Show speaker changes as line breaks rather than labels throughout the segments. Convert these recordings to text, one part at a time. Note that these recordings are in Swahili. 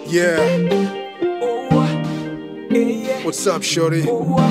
Yeah, what's up, shorty?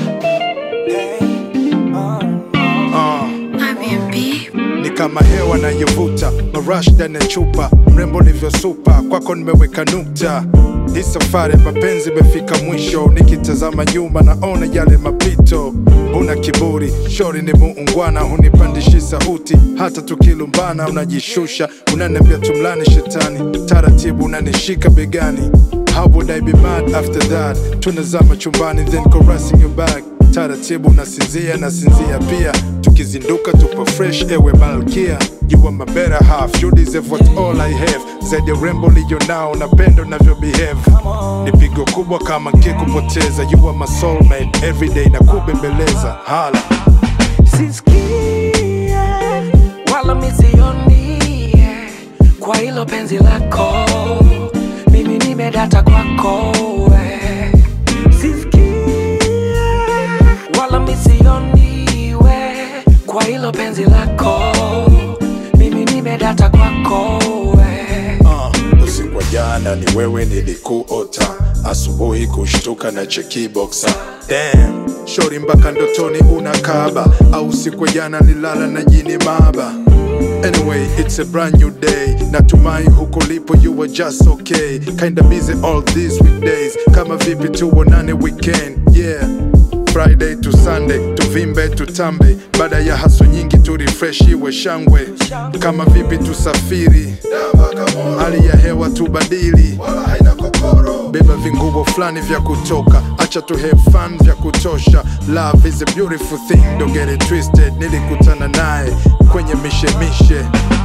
Uh, ni kama hewa nayovuta marash ndani ya chupa, mrembo nivyosupa, kwako nimeweka nukta. Hii safari ya mapenzi imefika mwisho, nikitazama nyuma naona yale mapito. Una kiburi, shori ni muungwana, hunipandishi sauti, hata tukilumbana unajishusha, unaniambia tumlani shetani, taratibu unanishika begani. How would I be mad after that? Tunazama chumbani then caressing your back taratibu nasinzia nasinzia pia tukizinduka tupo fresh ewe malkia you are my better half you deserve what all I have zaidi ya urembo liyo nao na pendo navyo behave ni pigo kubwa kama nkikupoteza you are my soulmate everyday na kubembeleza hala
sisikie wala misioni kwa hilo penzi lako mimi nimedata kwako we. sisikie wala misioni we kwa hilo penzi lako mimi nimedata kwako we.
uh, usiku wa jana ni wewe nilikuota asubuhi kushtuka na chekiboxa Damn, shori mpaka ndotoni unakaba au siku ya jana nilala na jini maba Anyway, it's a brand new day. Natumai huko lipo you were just okay. Kinda busy all these weekdays. Kama vipi tuonane weekend. Yeah. Friday to Sunday, tuvimbe tutambe, baada ya haso nyingi tu refresh iwe shangwe. Kama vipi tusafiri, hali ya hewa tubadili, beba vinguo fulani vya kutoka, acha tu have fun vya kutosha. Love is a beautiful thing, don't get it twisted. Nilikutana naye kwenye mishemishe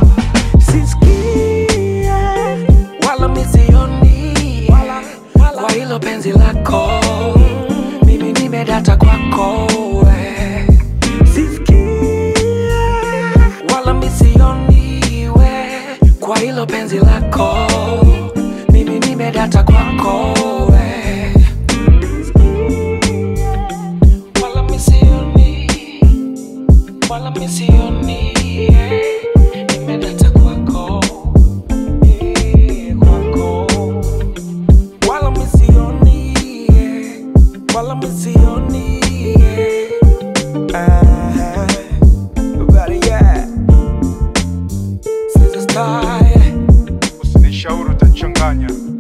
sisikie wala misioni kwa hilo penzi lako mimi nimedata kwako we. sisikie wala misioni we kwa hilo penzi lako mimi nimedata kwako we. wala misioni wala misioni nimedata kwako eh, kwako wala misioni wala misioni Ah, but yeah. Since the start
usinishauri utachanganya